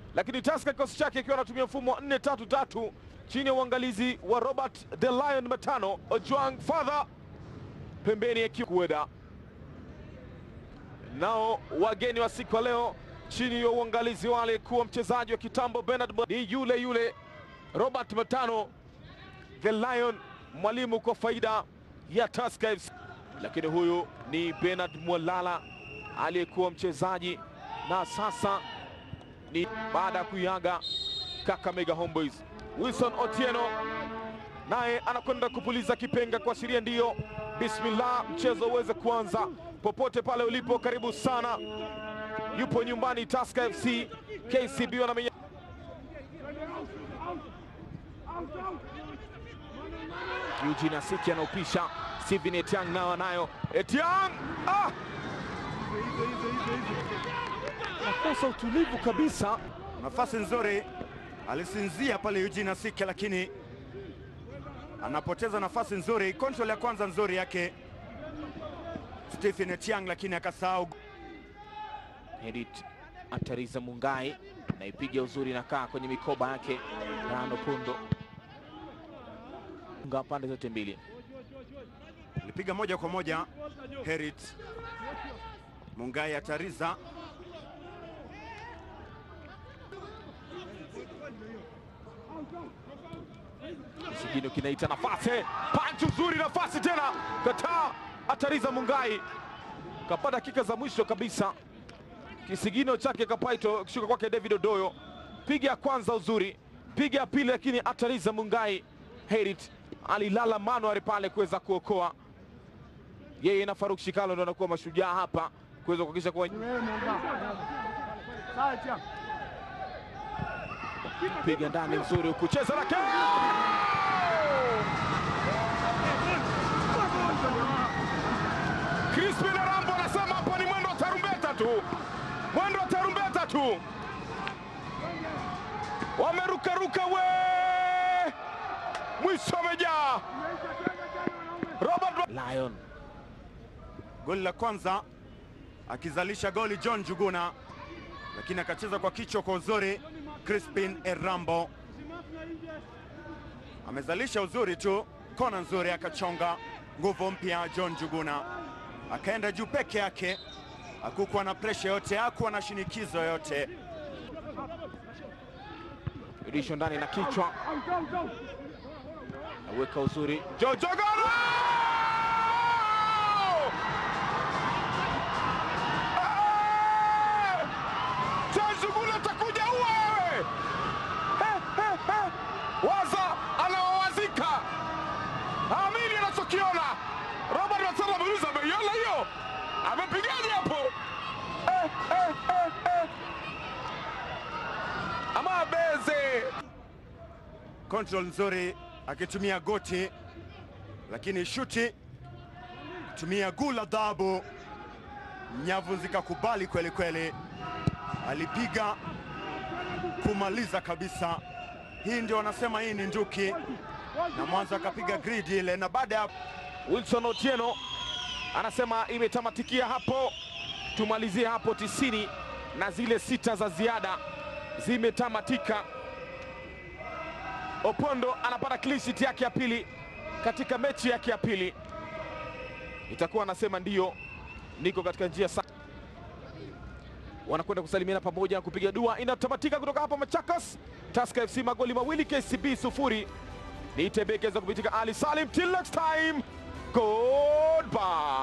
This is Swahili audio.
lakini Tusker kikosi chake ikiwa anatumia mfumo wa 4-3-3 chini ya uangalizi wa Robert the Lion Matano Ojwang Father pembeni ya Kikweda. Nao wageni wa siku ya leo chini ya uangalizi wa aliyekuwa mchezaji wa kitambo Bernard Bo- ni yule yule Robert Matano the Lion, mwalimu kwa faida ya Tusker FC, lakini huyu ni Bernard Mwalala aliyekuwa mchezaji na sasa ni baada ya kuiaga Kakamega Homeboys. Wilson Otieno naye anakwenda kupuliza kipenga kuashiria ndiyo, bismillah, mchezo uweze kuanza. Popote pale ulipo, karibu sana. Yupo nyumbani Tusker FC, KCB wanamenya Eugene Asiki anaupisha, Steven Etiang nao anayo. Etiang ah! nakosa utulivu kabisa. Nafasi nzuri alisinzia pale Eugene Asike, lakini anapoteza nafasi nzuri. Control ya kwanza nzuri yake Stephen Etiang, lakini akasahau. Edit Atariza Mungai naipiga uzuri, nakaa kwenye mikoba yake Rano Pundo nga pande zote mbili. Alipiga moja kwa moja Herit Mungai Atariza Kisigino kinaita nafasi, panchi uzuri, nafasi tena, kataa. Atariza Mungai kapata dakika za mwisho kabisa, kisigino chake kapaito kishuka kwake David Odoyo, piga ya kwanza uzuri, piga ya pili, lakini Atariza Mungai Herit alilala manuari pale kuweza kuokoa. Yeye na Faruk Shikalo ndo anakuwa mashujaa hapa kuweza kuhakikisha kuwa piga ndani nzuri huku cheza lake Crispin Rambo anasema hapa ni mwendo wa tarumbeta tu, mwendo wa tarumbeta tu, wamerukaruka we, mwisho amejaa. Robert Lion goli la kwanza akizalisha goli John Juguna, lakini akacheza kwa kichwa kwa uzuri. Crispin Erambo amezalisha uzuri tu, kona nzuri, akachonga nguvu mpya. John Juguna akaenda juu peke yake, hakukuwa na presha yote, hakuwa na shinikizo yote. Rudisho ndani na kichwa, naweka uzuri Jojogoro Jojogoro atakuja uwe wewe, Eh, eh, eh. waza anawawazika, amini anachokiona. Robert Masala ameuliza ameiona hiyo, amepigaje hapo? Eh, eh, eh, eh. Ama beze Control nzuri akitumia goti, lakini shuti kutumia guu la dhahabu, nyavu zikakubali kweli kweli, alipiga kumaliza kabisa. Hii ndio wanasema hii ni nduki, na mwanzo akapiga grid ile, na baada ya Wilson Otieno anasema imetamatikia hapo, tumalizie hapo tisini na zile sita za ziada zimetamatika. Opondo anapata clean sheet yake ya pili katika mechi yake ya pili, itakuwa anasema ndiyo, niko katika njia sa wanakwenda kusalimiana pamoja kupiga dua. Inatamatika kutoka hapa Machakos, Tusker FC magoli mawili, KCB sufuri. Ni Tebekeza kupitika Ali Salim. Till next time, goodbye.